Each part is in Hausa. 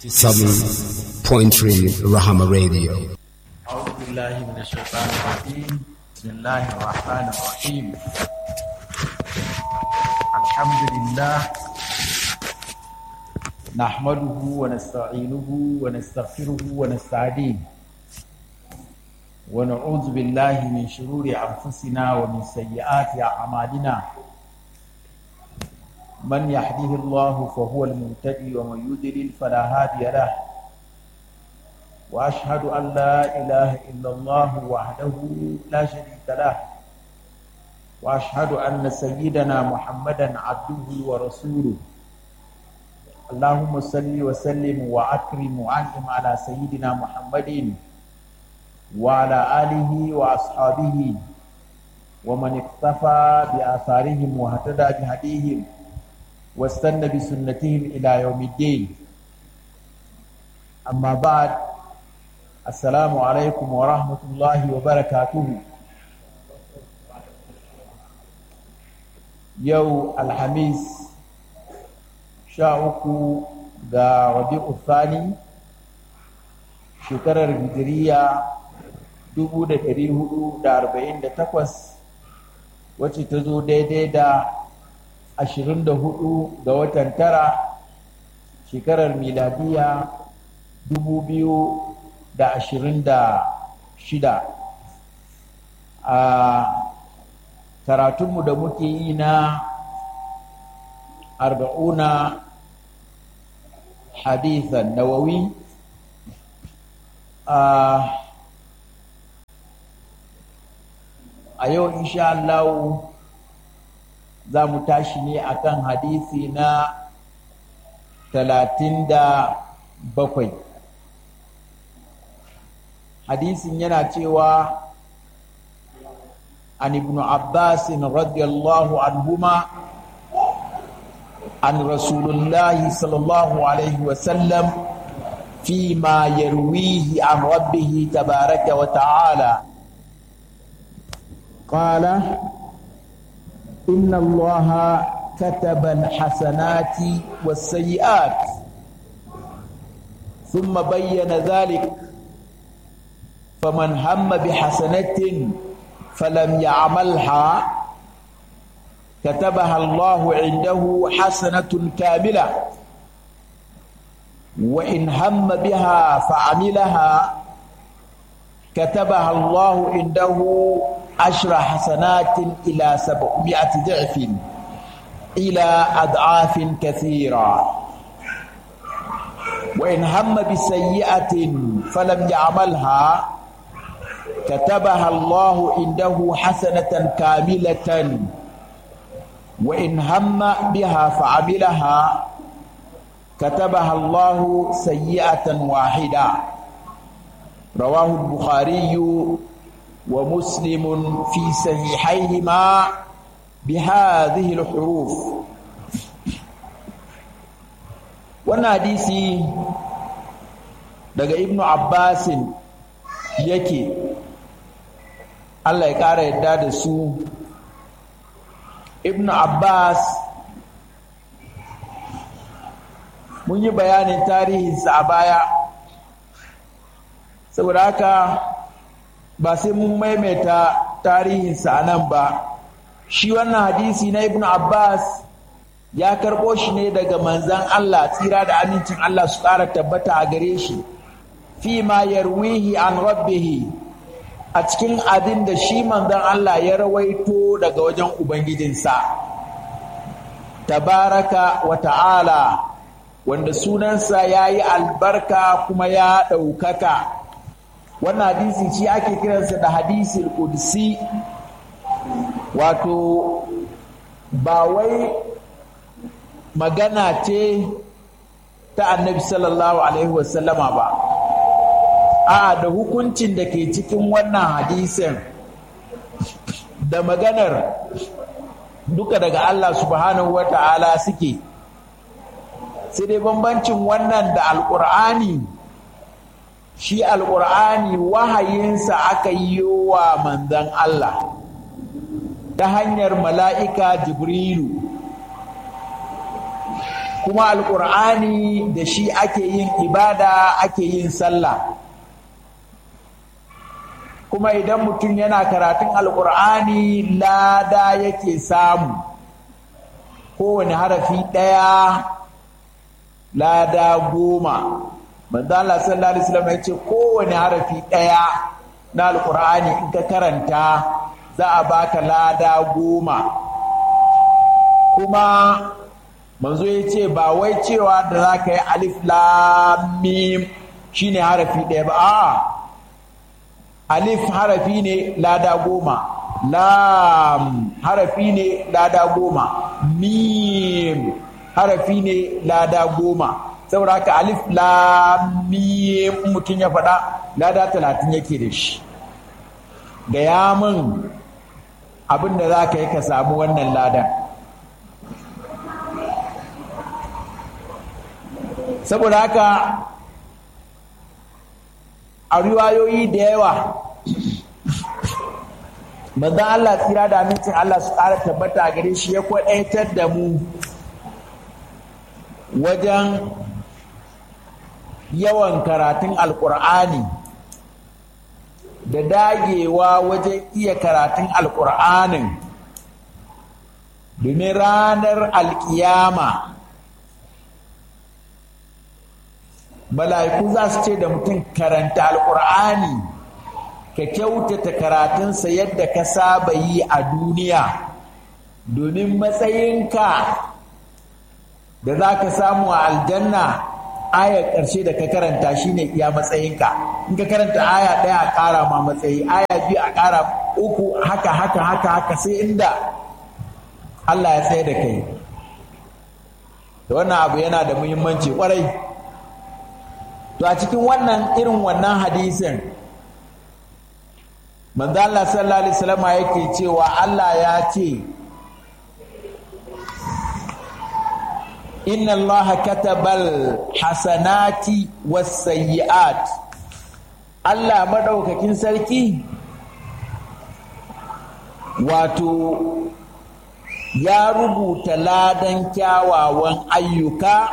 7.3 Rahama Radio. أعوذ بالله من الشيطان الرجيم بسم الله الرحمن الرحيم الحمد لله نحمده ونستعينه ونستغفره ونستهديه ونعوذ بالله من شرور أنفسنا ومن سيئات أعمالنا من يهده الله فهو المهتدي ومن يضلل فلا هادي له واشهد ان لا اله الا الله وحده لا شريك له واشهد ان سيدنا محمدا عبده ورسوله اللهم صل وسلم واكرم وانعم على سيدنا محمد وعلى اله واصحابه ومن اقتفى باثارهم واهتدى بهديهم واستنى بسنتهم الى يوم الدين اما بعد Assalamu alaikum wa rahmatullahi wa barakatuhu. Yau Alhamis sha uku ga Rabi'u Thani shekarar Hijiriya dubu da ɗari hudu da arba'in da takwas wacce ta zo daidai da ashirin da hudu ga watan tara shekarar miladiya dubu biyu da ashirin da shida a karatunmu da muke yi na arba'una hadithan nawawi a yau insha Allah za mu tashi ne akan hadisi na talatin da bakwai hadisin yana cewa an ibn abbas radiyallahu anhuma an rasulullahi sallallahu alaihi wasallam فيما يرويه عن ربه تبارك وتعالى قال إن الله كتب الحسنات والسيئات ثم بين ذلك فمن هم بحسنة فلم يعملها كتبها الله عنده حسنة كاملة وإن هم بها فعملها كتبها الله عنده عشر حسنات إلى سبعمائة ضعف إلى أضعاف كثيرة وإن هم بسيئة فلم يعملها كتبها الله عنده حسنة كاملة وإن هم بها فعملها كتبها الله سيئة واحدة رواه البخاري ومسلم في صحيحيهما بهذه الحروف wannan hadisi daga ibnu abbasin yake Allah ya ƙara yadda da su ibnu abbas mun yi bayanin tarihinsa a baya saboda haka ba sai mun maimaita tarihinsa a nan ba shi wannan hadisi na ibnu abbas ya karɓo shi ne daga manzan Allah tsira da amincin Allah su ƙara tabbata a gare shi fi ma yarwihi an rabbihi a cikin abin da shi manzan Allah ya rawaito daga wajen Ubangijinsa tabaraka wa ta'ala wanda sunansa ya yi albarka kuma ya ɗaukaka wannan hadisi shi ake kiransa da hadisin kudsi wato ba wai magana ce ta annabi sallallahu alaihi wasallama ba a da hukuncin da ke cikin wannan hadisin da maganar duka daga Allah subhanahu wa ta'ala suke sai dai bambancin wannan da alƙur'ani shi alƙur'ani wahayinsa aka yi wa manzan Allah ta hanyar mala'ika jibrilu kuma alƙur'ani da shi ake yin ibada ake yin sallah kuma idan mutum yana karatun alƙur'ani lada yake samu kowane harafi ɗaya lada goma manzo Allah sallallahu alaihi wasallam ya ce kowane harafi ɗaya na alƙur'ani in ka karanta za a baka lada goma kuma manzo ya ce ba wai cewa da za ka yi alif lamim shine harafi ɗaya ba a'a alif harafi ne lada goma lam harafi ne lada goma mim harafi ne lada goma saboda haka alif lam mim mutum ya faɗa lada talatin yake da shi gaya min abin da za ka yi ka samu wannan ladan saboda haka a riwayoyi da yawa manzon Allah tsira da amincin Allah su ƙara tabbata gare shi ya kwaɗaitar da mu wajen yawan karatun alƙur'ani da dagewa wajen iya karatun alƙur'anin domin ranar alƙiyama mala'iku za su ce da mutum karanta alƙur'ani ka kyautata karatunsa yadda ka saba yi a duniya domin matsayinka da za ka samu a aljanna ayar ƙarshe da ka karanta shine iya matsayinka in ka karanta aya ɗaya a ƙara ma matsayi aya biyu a ƙara uku haka haka haka haka sai inda Allah ya tsaye da kai da wannan abu yana da muhimmanci kwarai to a cikin wannan irin wannan hadisin manzo Allah sallallahu alaihi wasallam yake cewa Allah ya ce inna Allah katabal hasanati was sayyi'at Allah madaukakin sarki wato ya rubuta ladan kyawawan ayyuka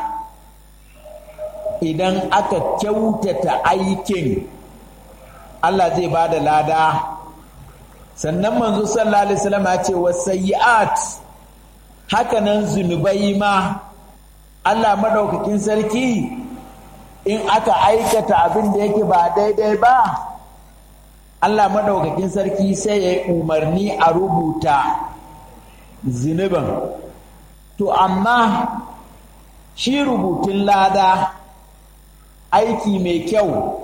idan aka kyautata aikin Allah zai ba da lada sannan manzo sallallahu alaihi wasallam ya ce wasayyi'at hakanan zunubai ma Allah madaukakin sarki in aka aikata abin da yake ba daidai ba Allah madaukakin sarki sai ya yi umarni a rubuta zunubin to amma shi rubutun lada aiki mai kyau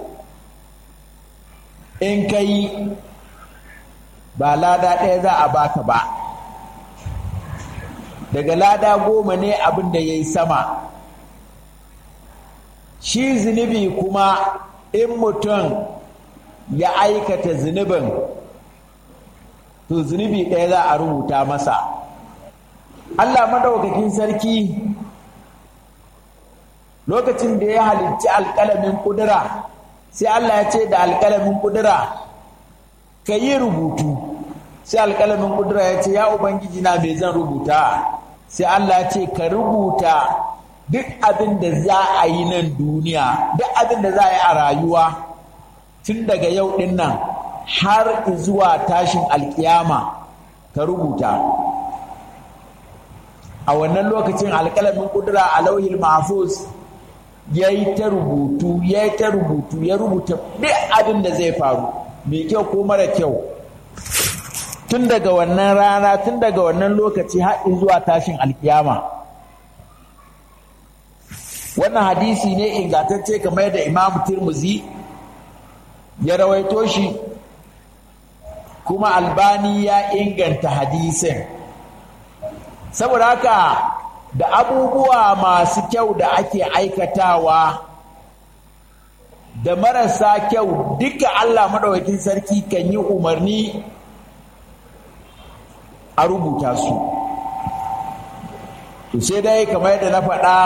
in ka yi ba lada ɗaya za a baka ba daga lada goma ne abin da ya yi sama shi zunubi kuma in mutum ya aikata zunubin to zunubi ɗaya za a rubuta masa allah madaukakin sarki lokacin da ya halicci alƙalamin ƙudura sai Allah ya ce da alƙalamin ƙudura ka yi rubutu sai alƙalamin ƙudura ya ce ya ubangiji na me zan rubuta sai Allah ya ce ka rubuta duk abin da za a yi nan duniya duk abin da za a yi a rayuwa tun daga yau ɗin nan har zuwa tashin alƙiyama ka rubuta a wannan lokacin alƙalamin ƙudura a lauhin mahfuz ya yi ta rubutu ya yi ta rubutu ya rubuta duk abin da zai faru mai kyau ko mara kyau tun daga wannan rana tun daga wannan lokaci har zuwa tashin alkiyama wannan hadisi ne ingantacce kamar da imamu turmuzi ya rawaito shi kuma albani ya inganta hadisin saboda haka da abubuwa masu kyau da ake aikatawa da marasa kyau duka Allah maɗaukakin sarki kan yi umarni a rubuta su to sai dai kamar yadda na faɗa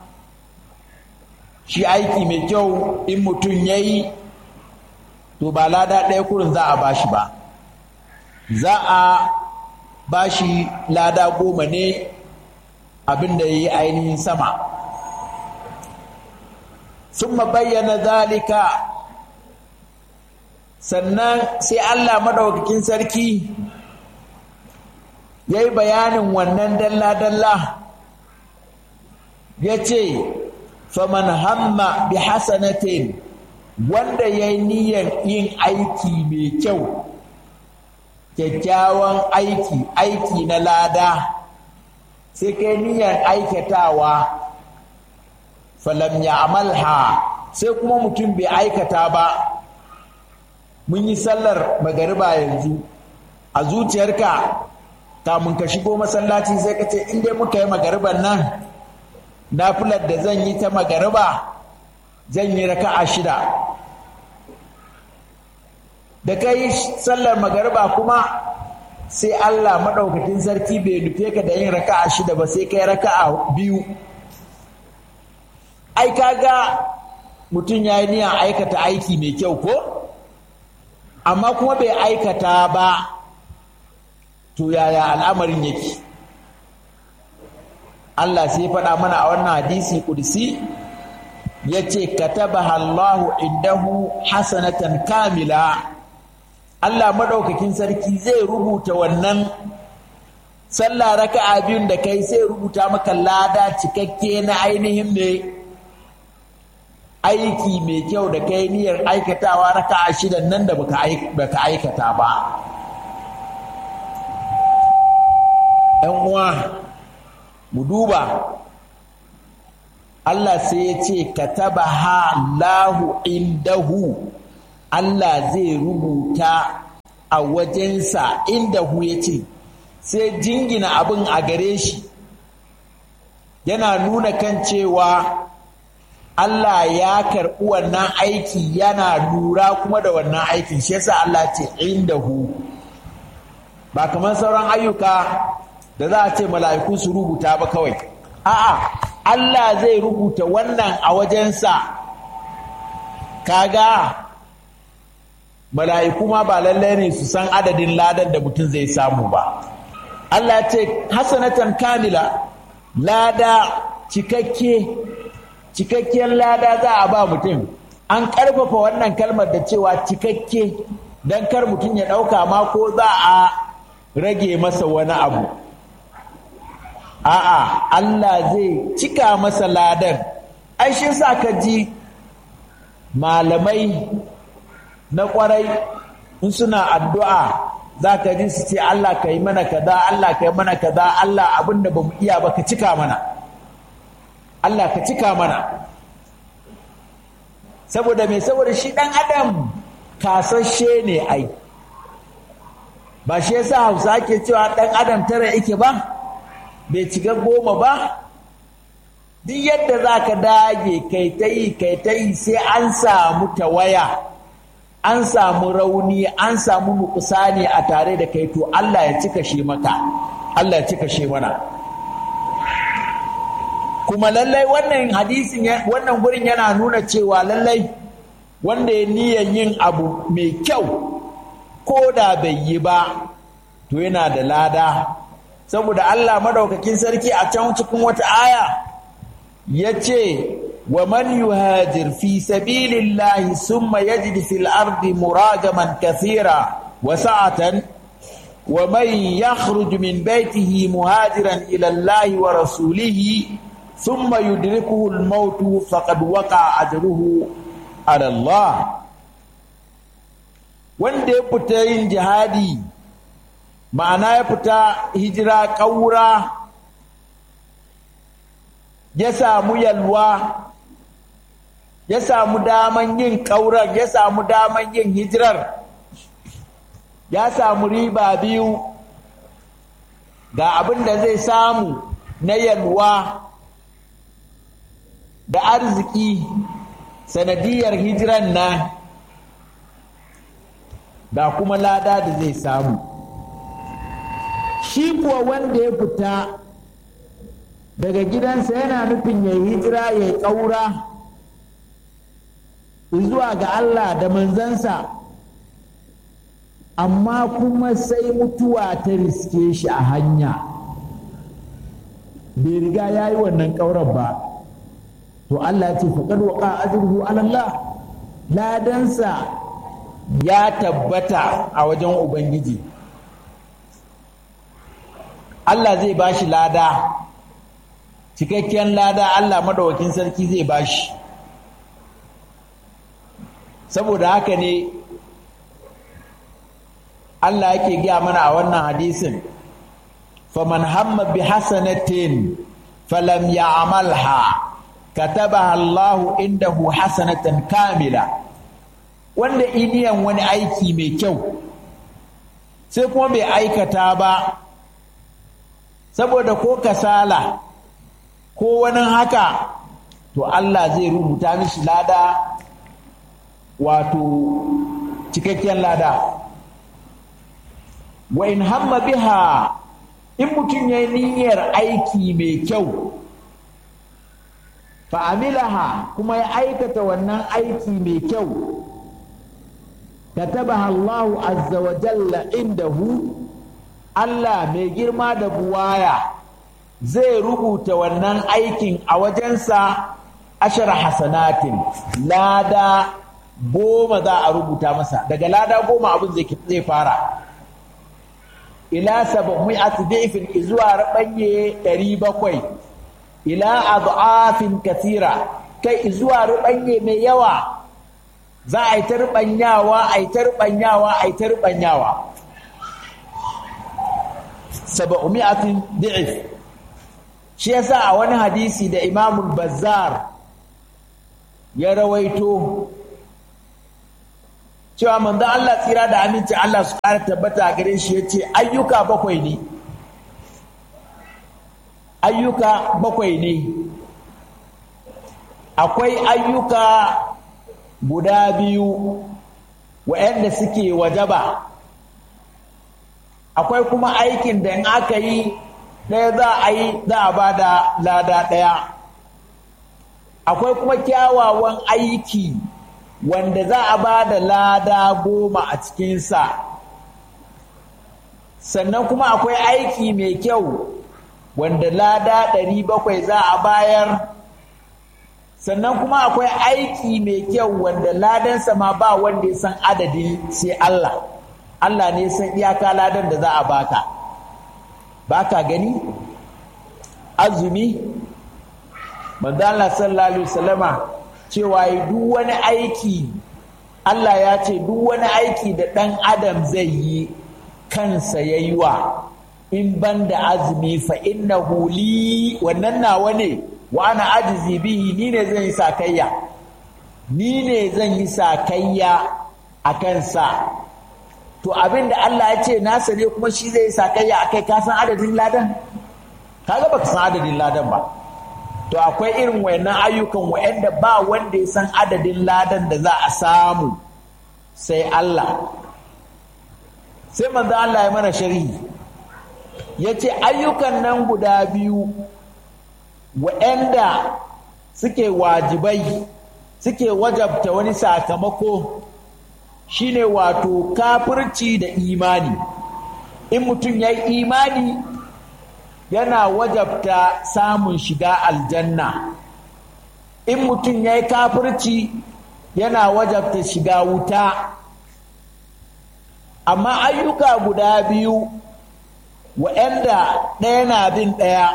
shi aiki mai kyau in mutum ya yi to ba lada ɗaya kurin za a ba shi ba za a ba shi lada goma ne abin da ya yi ainihin sama sun bayyana zalika sannan sai Allah maɗaukakin sarki ya yi bayanin wannan dalla-dalla ya ce faman hamma bi hasanatin wanda ya yi niyyar yin aiki mai kyau kyakkyawan aiki aiki na lada sai kai niyyar aikatawa falam ya amalha sai kuma mutum bai aikata ba mun yi sallar magariba yanzu a zuciyarka kamun ka shigo masallaci sai ka ce in dai muka yi magariban nan nafilar da zan yi ta magariba zan yi raka'a shida da ka yi sallar magariba kuma sai Allah maɗaukakin sarki bai nufe ka da yin raka'a shida ba sai kai raka'a biyu ai kaga mutum ya yi niyan aikata aiki mai kyau ko amma kuma bai aikata ba to yaya al'amarin yake Allah sai faɗa mana a wannan hadisi kudusi ya ce katabaha Allahu indahu hasanatan kamila Allah maɗaukakin sarki zai rubuta wannan sallah raka'a biyun da kai sai rubuta maka lada cikakke na ainihin mai aiki mai kyau da kai niyyar aikatawa raka'a shidan nan da baka aikata ba ‘yan uwa mu duba Allah sai ya ce kataba ha lahu indahu Allah zai rubuta a wajensa indahu ya ce sai jingina abin a gare shi yana nuna kan cewa Allah ya karɓi wannan aiki yana lura kuma da wannan aikin shi yasa Allah ce indahu ba kamar sauran ayyuka da za a ce mala'iku su rubuta ba kawai a'a Allah zai rubuta wannan a wajensa kaga mala'iku ma ba lallai ne su san adadin ladan da mutum zai samu ba Allah ce hasanatan kamila lada cikakke cikakkiyar lada za a ba mutum an ƙarfafa wannan kalmar da cewa cikakke don kar mutum ya ɗauka ma ko za a rage masa wani abu a'a Allah zai cika masa ladan ai shi sa ka ji malamai na kwarai in suna addu'a za ka ji su ce Allah ka yi mana kaza Allah ka yi mana kaza Allah abin da ba mu iya ba ka cika mana Allah ka cika mana saboda mai saboda shi ɗan adam kasashe ne ai ba shi yasa hausa ke cewa ɗan adam tara yake ba bai cika goma ba duk yadda za ka dage kai ta yi kai ta yi sai an samu tawaya an samu rauni an samu nukusani a tare da kai to Allah ya cika shi maka Allah ya cika shi mana kuma lallai wannan hadisin wannan gurin yana nuna cewa lallai wanda ya niyan yin abu mai kyau ko da bai yi ba to yana da lada saboda Allah madaukakin sarki a can cikin wata aya ya ce wa man yuhajir fi sabilillahi summa yajid fil ardi muragaman kathira wa sa'atan wa man yakhruj min baytihi muhajiran ila Allah wa rasulihi thumma yudrikuhu al-maut faqad waqa ajruhu ala Allah wanda ya fita yin jihadi ma'ana ya fita hijira ƙaura ya samu yalwa ya samu daman yin ƙaurar ya samu daman yin hijirar ya samu riba biyu ga abin da zai samu na yalwa da arziki sanadiyar hijiran nan ga kuma lada da zai samu shi kuwa wanda ya fita daga gidansa yana nufin ya hijira ya ƙaura zuwa ga Allah da manzansa amma kuma sai mutuwa ta riske shi a hanya bai riga ya yi wannan ƙaurar ba to Allah ce faƙar waƙa ajruhu alallah ladansa ya tabbata a wajen Ubangiji Allah zai ba shi lada cikakken lada Allah madawakin sarki zai ba shi saboda haka ne Allah yake gaya mana a wannan hadisin faman hamma bi hasanatin falam ya'malha katabaha Allahu indahu hasanatan kamila wanda iniyan wani aiki mai kyau sai kuma bai aikata ba saboda ko kasala ko wani haka to Allah zai rubuta mishi lada wato cikakken lada wa in hamma biha in mutum ya yi niyyar aiki mai kyau fa'amilaha kuma ya aikata wannan aiki mai kyau katabaha Allahu azza wa jalla indahu Allah mai girma da buwaya zai rubuta wannan aikin a wajensa ashar hasanatin lada goma za a rubuta masa daga lada goma abin zai fara ila sab'mi'ati da'ifin zuwa rabanye 700 ila adhafin kathira kai zuwa rubanye mai yawa za a yi ta rubanyawa a yi ta rubanyawa a yi ta rubanyawa sab'mi'atin da'if shi yasa a wani hadisi da Imam Bazzar ya rawaito cewa manzo Allah tsira da aminci Allah su ƙara tabbata a gare shi yace ayyuka bakwai ne ayyuka bakwai ne akwai ayyuka guda biyu waɗanda suke wajaba akwai kuma aikin da in aka yi ɗaya za a yi za a ba da lada ɗaya akwai kuma kyawawan aiki wanda za a ba da lada goma a cikinsa sannan kuma akwai aiki mai kyau wanda lada ɗari bakwai za a bayar sannan kuma akwai aiki mai kyau wanda ladansa ma ba wanda ya san adadin sai Allah Allah ne san iyaka ladan da za a baka baka gani azumi manzo Allah sallallahu alaihi wasallama cewa duk wani aiki Allah ya ce duk wani aiki da ɗan adam zai yi kansa ya yi wa in ban da azumi fa inna huli wannan nawa ne wa ana ajizi bihi ni ne zan yi sakayya ni ne zan yi sakayya a kansa to abin da Allah ya ce nasa ne kuma shi zai yi sakayya a kai ka san adadin ladan kaga baka san adadin ladan ba to akwai irin wayannan ayyukan wayanda ba wanda ya san adadin ladan da za a samu sai Allah sai manzo Allah ya mana sharhi yace ayyukan nan guda biyu wayanda suke wajibai suke wajabta wani sakamako shine wato kafirci da imani in mutum ya yi imani yana wajabta samun shiga aljanna in mutum ya yi kafirci yana wajabta shiga wuta amma ayyuka guda biyu wa'anda ɗaya na bin ɗaya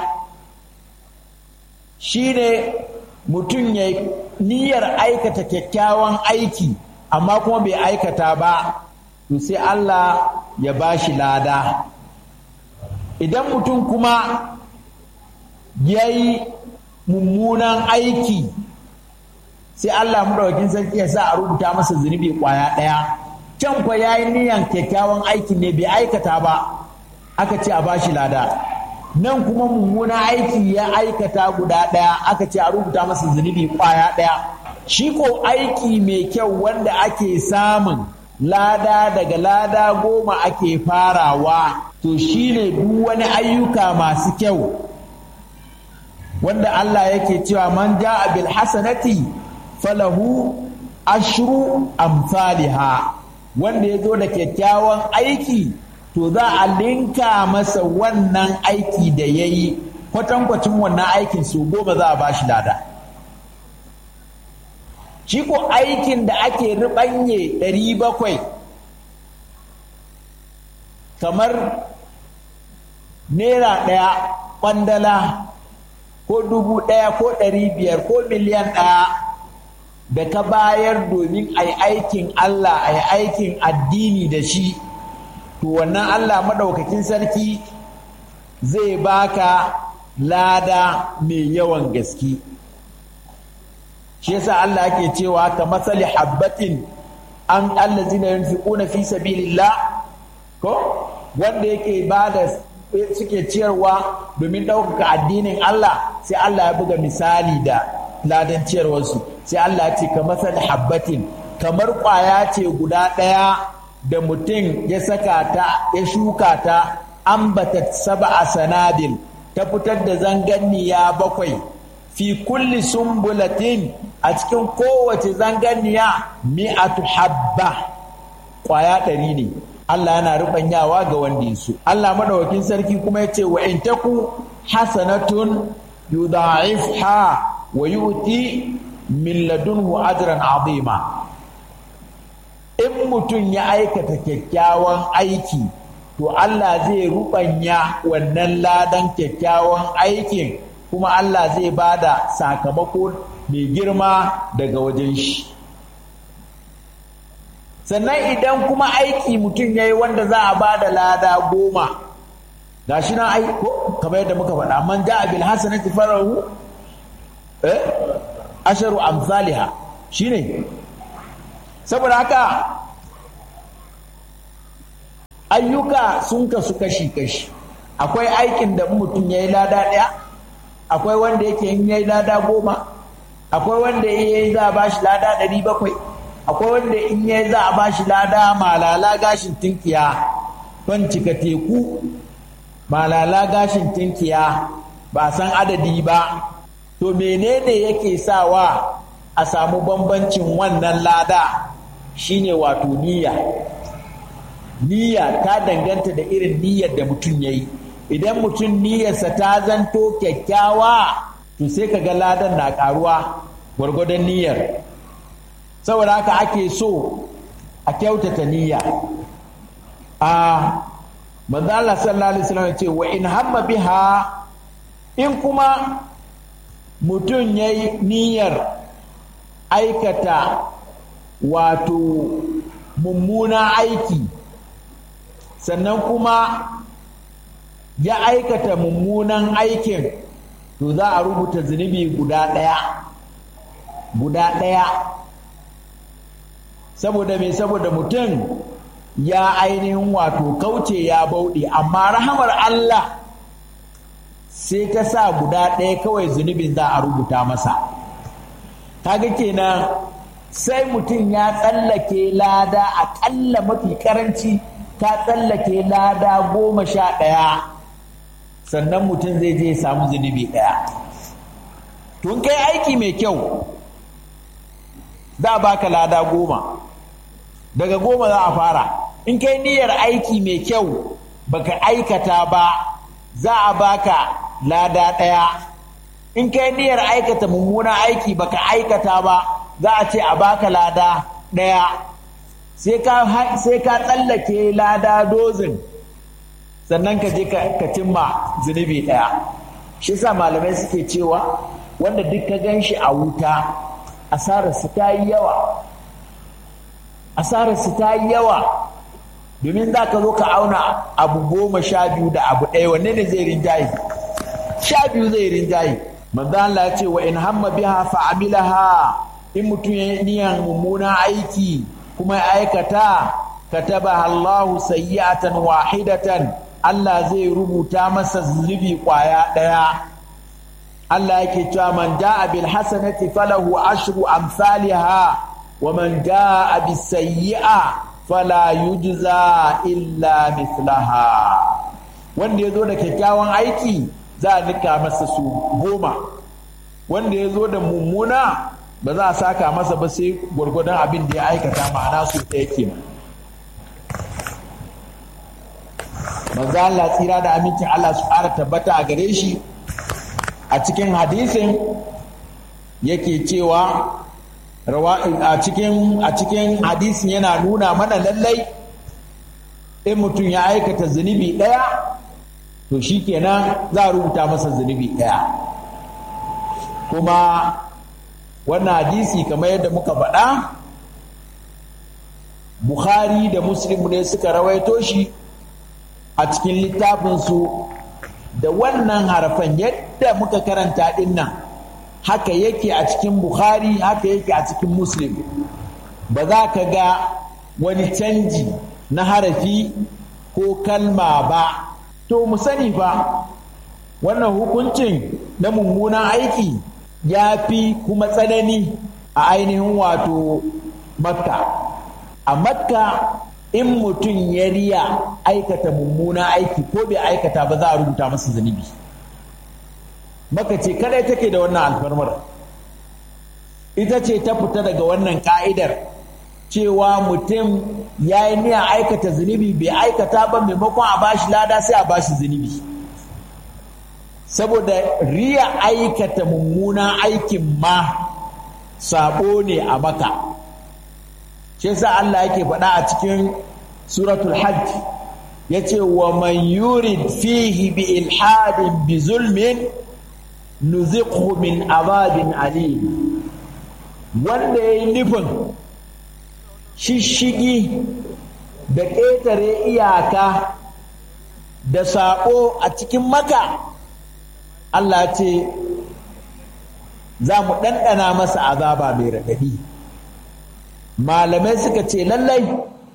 shine mutum ya niyyar aikata kyakkyawan aiki amma kuma bai aikata ba to sai Allah ya ba shi lada idan mutum kuma ya yi mummunan aiki sai Allah maɗaukin sarki ya sa a rubuta masa zunubi ƙwaya ɗaya can kwa ya yi niyan kyakkyawan aiki ne bai aikata ba aka ce a ba shi lada nan kuma mummunan aiki ya aikata guda ɗaya aka ce a rubuta masa zunubi ƙwaya ɗaya shi ko aiki mai kyau wanda ake samun lada daga lada goma ake farawa to shine duk wani ayyuka masu kyau wanda Allah yake cewa man ja'a bil hasanati falahu ashru amsalha wanda ya zo da kyakkyawan aiki to za a linka masa wannan aiki da ya yi kwatankwacin wannan aikin su goma za a ba shi lada shi ko aikin da ake riɓanye ɗari bakwai kamar naira ɗaya ƙwandala ko dubu ɗaya ko ɗari biyar ko miliyan ɗaya da ka bayar domin a yi aikin Allah a yi aikin addini da shi to wannan Allah maɗaukakin sarki zai baka lada mai yawan gaske shi yasa Allah yake cewa ka matsali habbatin an allazina yunfiquna fi sabilillah ko wanda yake bada suke ciyarwa domin ɗaukaka addinin Allah sai Allah ya buga misali da ladan ciyarwarsu sai Allah ya ce ka masal habbatin kamar ƙwaya ce guda ɗaya da mutum ya saka ta ya shuka ta ambata saba a sanadin ta fitar da zanganniya bakwai fi kulli sumbulatin a cikin kowace zanganniya mi'atu habba ƙwaya ɗari ne Allah yana rubanyawa ga wanda ya so Allah madawakin sarki kuma ya ce wa in taku hasanatun yudha'ifha wa yu'ti min ladunhu ajran azima in mutum ya aikata kyakkyawan aiki to Allah zai rubanya wannan ladan kyakkyawan aikin kuma Allah zai bada sakamako mai girma daga wajen shi sannan idan kuma aiki mutum ya yi wanda za a ba da lada goma ga shi na aiko kamar yadda muka faɗa man ja abil hasanati farahu eh asharu amsaliha shine saboda haka ayyuka sun kasu kashi kashi akwai aikin da mutum ya yi lada ɗaya akwai wanda yake yin ya yi lada goma akwai wanda ya yi za a ba shi lada ɗari bakwai akwai wanda in ya za a ba shi lada malala gashin tinkiya ban cika teku malala gashin tinkiya ba san adadi ba to menene yake sawa a samu bambancin wannan lada shine wato niyya niyya ta danganta da irin niyyar da mutum ya yi idan mutum niyyarsa ta zanto kyakkyawa to sai ka ga ladan na karuwa gwargwadon niyyar saboda haka ake so a kyautata niyya a manzo Allah sallallahu alaihi wasallam ce wa in hamma biha in kuma mutum yayi niyyar aikata wato mummuna aiki sannan kuma ya aikata mummunan aikin to za a rubuta zunubi guda ɗaya guda ɗaya saboda me saboda mutum ya ainihin wato kauce ya bauɗe amma rahamar Allah sai ta sa guda ɗaya kawai zunubin za a rubuta masa kaga kenan sai mutum ya tsallake lada aƙalla mafi karanci ta tsallake lada goma sha ɗaya sannan mutum zai je samu zunubi ɗaya tun kai aiki mai kyau za a baka lada goma daga goma za a fara in kai niyyar aiki mai kyau baka aikata ba za a baka lada ɗaya in kai niyyar aikata mummunan aiki baka aikata ba za a ce a baka lada ɗaya sai ka tsallake lada dozin sannan ka je ka cimma zunubi ɗaya shi sa malamai suke cewa wanda duk ka gan shi a wuta asararsu ta yi yawa asararsu ta yi yawa domin za ka zo ka auna abu goma sha biyu da abu ɗaya wanne ne zai rinjaye sha biyu zai rinjaye manzo Allah ya ce wa in hamma biha fa amilaha in mutum ya niyan mummuna aiki kuma ya aikata kataba Allahu sayyi'atan wahidatan Allah zai rubuta masa zunubi kwaya ɗaya Allah yake cewa man ja'a bil hasanati falahu ashru amsalha wa man ja'a bis sayyi'a fala yujza illa mithlaha wanda yazo da kyakkyawan aiki za a nika masa su goma wanda ya zo da mummuna ba za a saka masa ba sai gwargwadon abin da ya aikata ma'ana su ɗaya ke manzo Allah tsira da amincin Allah su ƙara tabbata a gare shi a cikin hadisin yake cewa a cikin a cikin hadisin yana nuna mana lallai in mutum ya aikata zunubi ɗaya to shi kenan za a rubuta masa zunubi ɗaya kuma wannan hadisi kamar yadda muka faɗa bukhari da muslim ne suka rawaito shi a cikin littafinsu da wannan harafan yadda muka karanta ɗin nan haka yake a cikin bukhari haka yake a cikin muslim ba za ka ga wani canji na harafi ko kalma ba to mu sani fa wannan hukuncin na mummunan aiki ya fi kuma tsanani a ainihin wato makka a makka in mutum ya riya aikata mummunan aiki ko bai aikata ba za a rubuta masa zunubi maka ce kadai take da wannan alfarmar ita ce ta fita daga wannan ka'idar cewa mutum ya yi niyan aikata zunubi bai aikata ba maimakon a bashi lada sai a bashi zunubi saboda riya aikata mummunan aikin ma sabo ne a maka shi yasa Allah yake faɗa a cikin suratul hajj yace wa man yurid fihi bi ilhadin bi zulmin nuziqhu min azabin alim wanda yayi nufin shishigi da ƙetare iyaka da saƙo a cikin maka Allah ce za mu ɗanɗana masa azaba mai raɗaɗi malamai suka ce lallai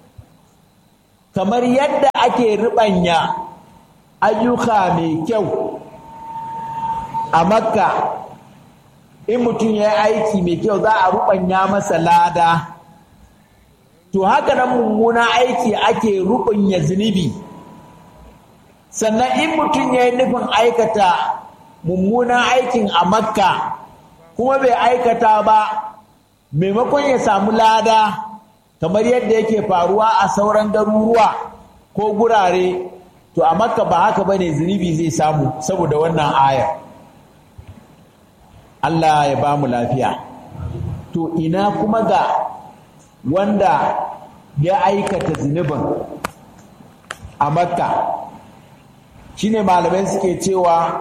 kamar yadda ake riɓanya ayyuka mai kyau a makka in mutum ya yi aiki mai kyau za a ruɓanya masa lada to haka nan mummuna aiki ake ruɓanya zunubi sannan in mutum ya yi nufin aikata mummunan aikin a makka kuma bai aikata ba maimakon ya samu lada kamar yadda yake faruwa a sauran garuruwa ko gurare to a makka ba haka ba ne zunubi zai samu saboda wannan ayar Allah ya ba mu lafiya to ina kuma ga wanda ya aikata zunubin a makka shine malamai suke cewa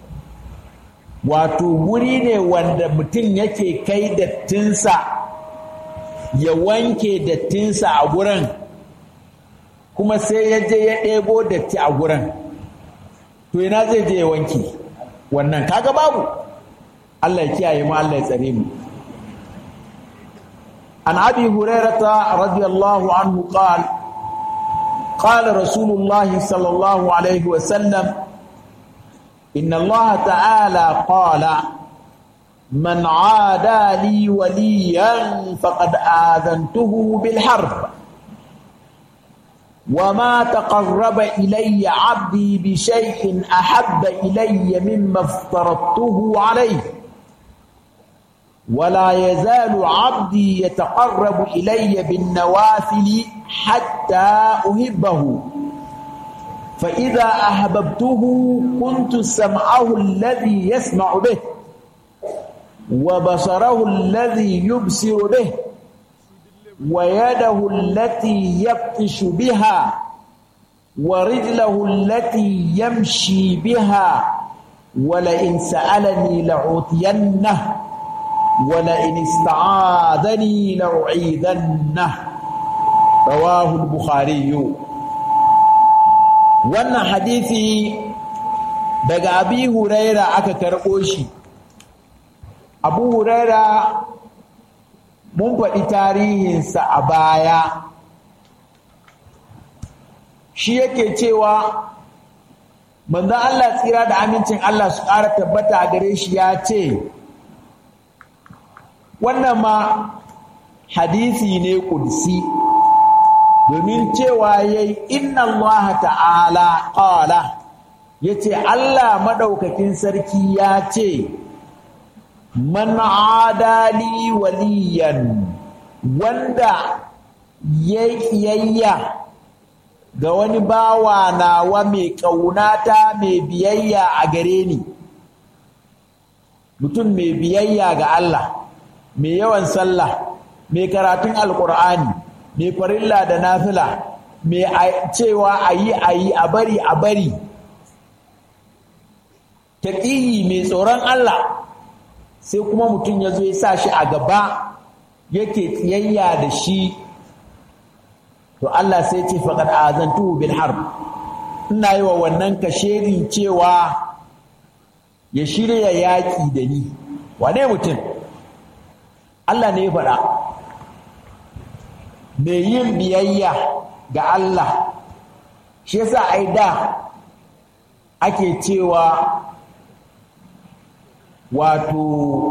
wato wuri ne wanda mutum yake kai dattinsa ya wanke dattinsa a gurin kuma sai ya je ya ɗebo datti a gurin to ina zai je ya wanke wannan kaga babu Allah ya kiyaye mu Allah ya tsare mu an abi hurairata radiyallahu anhu qala قال رسول الله صلى الله عليه وسلم إن الله تعالى قال من عادى لي وليا فقد آذنته بالحرب وما تقرب إلي عبدي بشيء أحب إلي مما افترضته عليه ولا يزال عبدي يتقرب إلي بالنوافل حتى أحبه فإذا أحببته كنت سمعه الذي يسمع به وبصره الذي يبصر به ويده التي يبطش بها ورجله التي يمشي بها ولئن سألني لأعطينه ولئن استعاذني لأعيذنه رواه البخاري wannan hadisi daga abi huraira aka karɓo shi abu huraira mun faɗi tarihinsa a baya shi yake cewa manzon Allah tsira da amincin Allah su ƙara tabbata a gare shi ya ce wannan ma hadisi ne ƙudsi domin cewa ya yi inna Allah ta'ala ƙala ya ce Allah maɗaukakin sarki ya ce man adali waliyan wanda ya ƙiyayya ga wani bawa nawa mai ƙaunata mai biyayya a gare ni mutum mai biyayya ga Allah mai yawan sallah mai karatun alkur'ani mai farilla da nafila mai cewa a yi a yi a bari a bari taƙiyi mai tsoron Allah sai kuma mutum ya zo ya sa shi a gaba yake tsiyayya da shi to Allah sai ce faƙad azantuhu bil harb ina yi wa wannan kashedin cewa ya shirya yaƙi da ni wane mutum Allah ne ya faɗa mai yin biyayya ga Allah shi yasa ai da ake cewa wato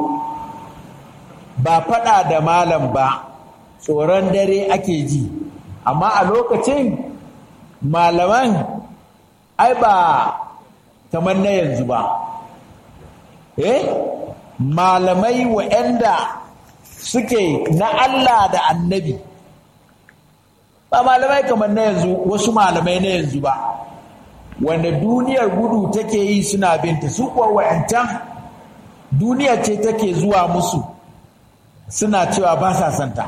ba faɗa da malam ba tsoron dare ake ji amma a lokacin malaman ai ba kamar na yanzu ba eh malamai wa'anda suke na Allah da annabi ba malamai kamar na yanzu wasu malamai na yanzu ba wanda duniyar gudu take yi suna binta su kuwa wa'ancan duniya ce take zuwa musu suna cewa ba sa santa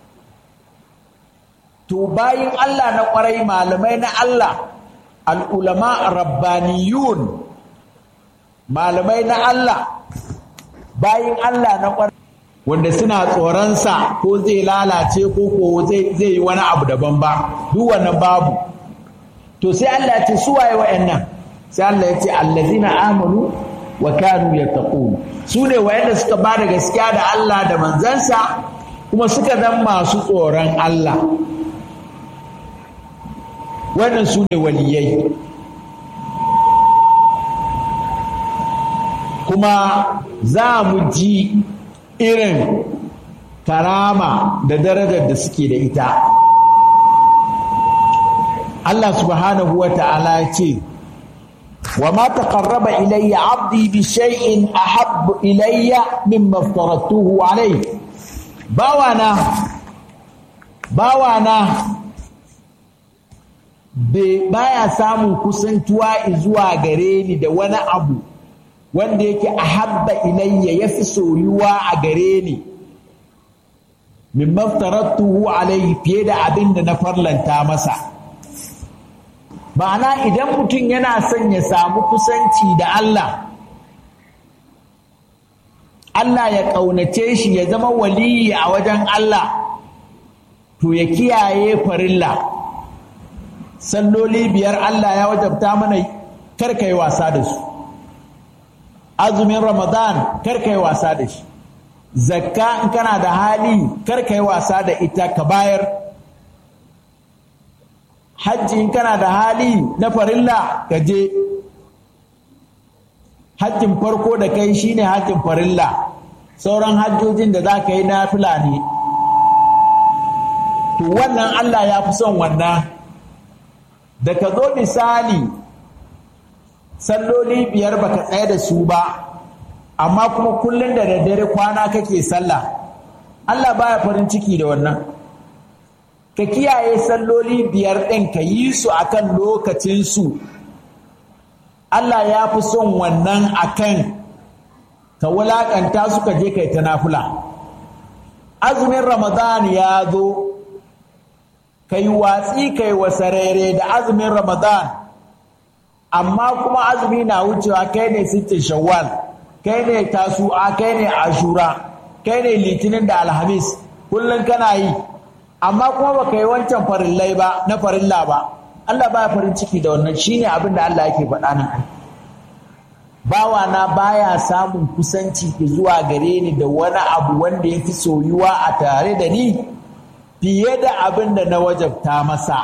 to bayin Allah na kwarai malamai na Allah al'ulama rabbaniyun malamai na Allah bayin Allah na kwarai wanda suna tsoronsa ko zai lalace ko ko zai yi wani abu daban ba duk wannan babu to sai Allah ya ce su waye wa'annan sai Allah ya ce allazina amanu wa kanu yattaqun su ne wayanda suka ba da gaskiya da Allah da manzansa kuma suka zan masu tsoron Allah wannan su ne waliyai kuma za mu ji irin karama da darajar da suke da ita Allah subhanahu wa ta'ala ce وما تقرب إلي عبدي بشيء أحب إلي مما افترضته عليه باوانا باوانا baya samun kusantuwa zuwa gare ni da wani abu wanda yake ahabba ilayya ya fi soyuwa a gare ni min maftaratuhu alaihi fiye da abin da na farlanta masa ma'ana idan mutum yana son ya samu kusanci da Allah Allah ya ƙaunace shi ya zama waliyi a wajen Allah to ya kiyaye farilla salloli biyar Allah ya wajabta mana karka yi wasa da su azumin ramadan karka yi wasa da shi zakka in kana da hali karka yi wasa da ita ka bayar hajji in kana da hali na farilla ka je hajjin farko da kai shine hajjin farilla sauran hajjojin da za ka yi na ne to wannan Allah ya fi son wannan da ka zo misali salloli biyar baka tsaye da su ba amma kuma kullum da daddare kwana kake sallah Allah baya farin ciki da wannan ka kiyaye salloli biyar ɗin ka yi su akan lokacinsu Allah ya fi son wannan akan ka wulaƙanta su ka je kai ta nafula azumin ramadan ya zo ka yi watsi ka yi wasarere da azumin ramadan amma kuma azumi na wucewa kai ne sittin shawwal kai ne tasu'a kai ne ashura kai ne litinin da alhamis kullum kana yi amma kuma baka yi wancan farillai ba na farilla ba Allah baya farin ciki da wannan shine abin da Allah yake faɗa nan bawa na baya samun kusanci zuwa gare ni da wani abu wanda ya fi soyuwa a tare da ni fiye da abin da na wajabta masa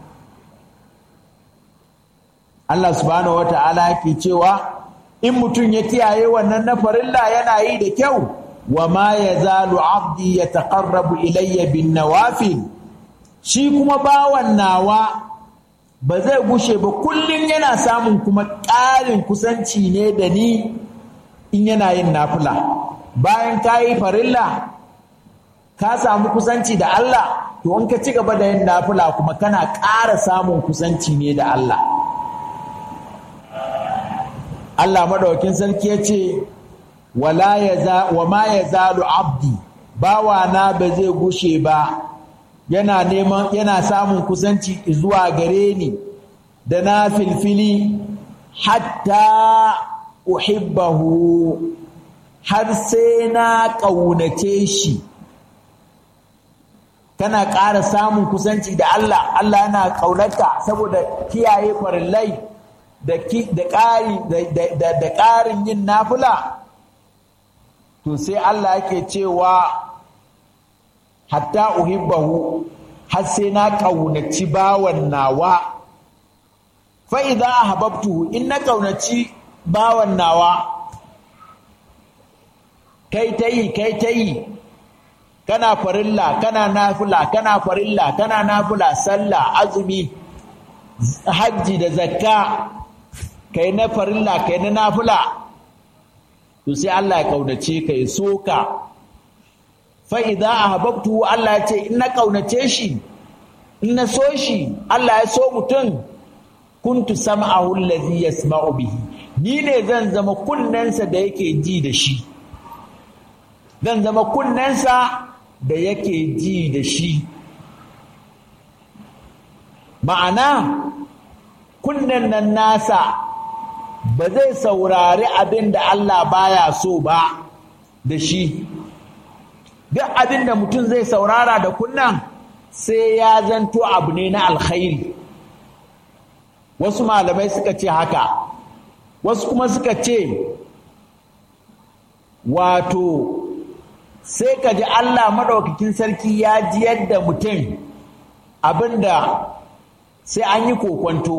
Allah subhanahu wata'ala yake cewa in mutum ya kiyaye wannan na farilla yana yi da kyau wa ma ya zalu abdi ya taƙarrabu ilayya bin nawafil shi kuma bawan nawa ba zai gushe ba kullum yana samun kuma ƙarin kusanci ne da ni in yana yin nafila bayan ka yi farilla ka samu kusanci da Allah to in ka ci gaba da yin nafila kuma kana ƙara samun kusanci ne da Allah Allah madaukin sarki ya ce wala ya wa ma ya zalu abdi bawana ba zai gushe ba yana neman yana samun kusanci zuwa gare ni da na filfili hatta uhibbahu har sai na ƙaunace shi kana ƙara samun kusanci da Allah Allah yana ƙaunarka saboda kiyaye farillai da ƙarin yin nafula to sai Allah yake cewa hatta uhibbahu har sai na ƙaunaci bawan nawa fa idza ahbabtuhu in na ƙaunaci bawan nawa kai ta yi kai ta yi kana farilla kana nafila kana farilla kana nafila sallah azumi hajji da zakka kai na farilla kai na nafila to sai Allah ya kaunace ka ya soka fa idza ahbabtu Allah ya ce in na kaunace shi in na so shi Allah ya so mutum kuntu sam'ahu allazi yasma'u bihi ni ne zan zama kunnensa da yake ji da shi zan zama kunnensa da yake ji da shi ma'ana kunnen nan nasa ba zai saurari abin da Allah baya so ba da shi duk abin da mutum zai saurara da kunnan sai ya zanto abu ne na alkhairi wasu malamai suka ce haka wasu kuma suka ce wato sai ka ji Allah maɗaukakin sarki ya ji yadda mutum abinda sai an yi kokwanto